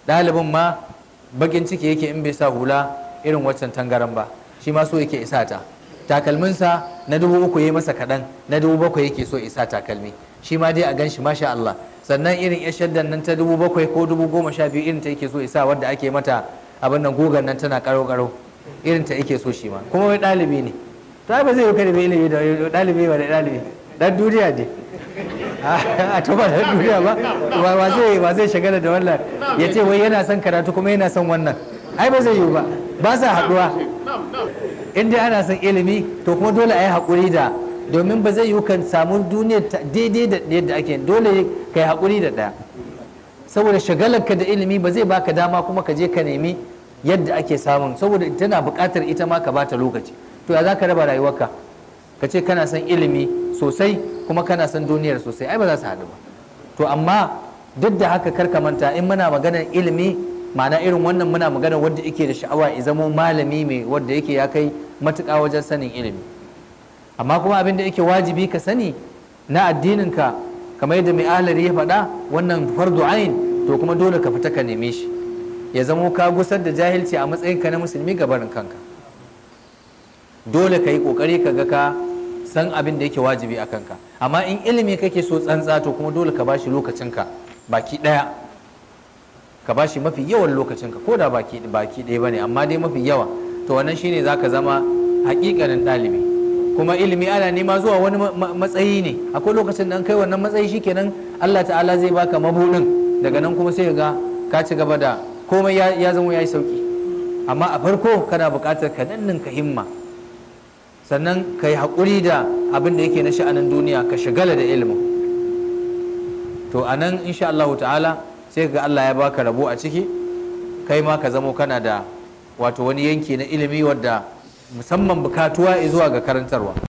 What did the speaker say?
ɗalibin ma bakin ciki yake in bai sa hula irin waccan tangaran ba shi ma so yake isa ta takalminsa na dubu uku ya yi masa kaɗan na dubu bakwai yake so isa takalmi shi ma dai a gan shi masha Allah sannan irin ya shaddan nan ta dubu bakwai ko dubu goma sha biyu irin ta yake so isa wadda ake mata abin nan gugan nan tana karo karo irin ta yake so shi ma kuma wai ɗalibi ne to ai ba zai yi kada bai ilimi da ɗalibi ba da ɗalibi dan duniya ne a to ba dan duniya ba ba zai ba zai shagala da wannan ya ce wai yana son karatu kuma yana son wannan ai ba zai yi ba ba sa haɗuwa in dai ana son ilimi to kuma dole a yi haƙuri da domin ba zai yi kan samu duniyar daidai da yadda ake dole ka yi haƙuri da ɗaya saboda shagalarka da ilimi ba zai baka dama kuma ka je ka nemi yadda ake samun saboda tana buƙatar ita ma ka bata lokaci to ya za ka raba rayuwarka ka ce kana son ilimi sosai kuma kana son duniyar sosai ai ba za su haɗu ba to amma duk da haka kar ka manta in muna maganar ilimi ma'ana irin wannan muna magana wanda yake da sha'awa ya zamo malami mai wanda yake ya kai matuƙa wajen sanin ilimi amma kuma abin da yake wajibi ka sani na addininka kamar yadda mai ahlari ya faɗa wannan fardu ain to kuma dole ka fita ka neme shi ya zamo ka gusar da jahilci a matsayinka na musulmi ga barin kanka dole ka yi ƙoƙari ka ga ka san abin da yake wajibi a kanka amma in ilimi kake so tsantsa to kuma dole ka bashi lokacinka baki ɗaya ka bashi mafi yawan lokacinka ko da baki baki ɗaya bane amma dai mafi yawa to wannan shine zaka zama haƙiƙanin ɗalibi kuma ilimi ana nema zuwa wani matsayi ne akwai lokacin da an kai wannan matsayi shikenan Allah ta'ala zai baka mabudin daga nan kuma sai ga ka ci gaba da komai ya zama yayi sauki amma a farko kana buƙatar ka dannin ka himma sannan ka yi haƙuri da abin da yake na sha'anin duniya ka shagala da ilimin to a nan insha Allah ta'ala sai ga Allah ya baka rabo a ciki kai ma ka zamo kana da wato wani yanki na ilimi wadda musamman bukatuwa zuwa ga karantarwa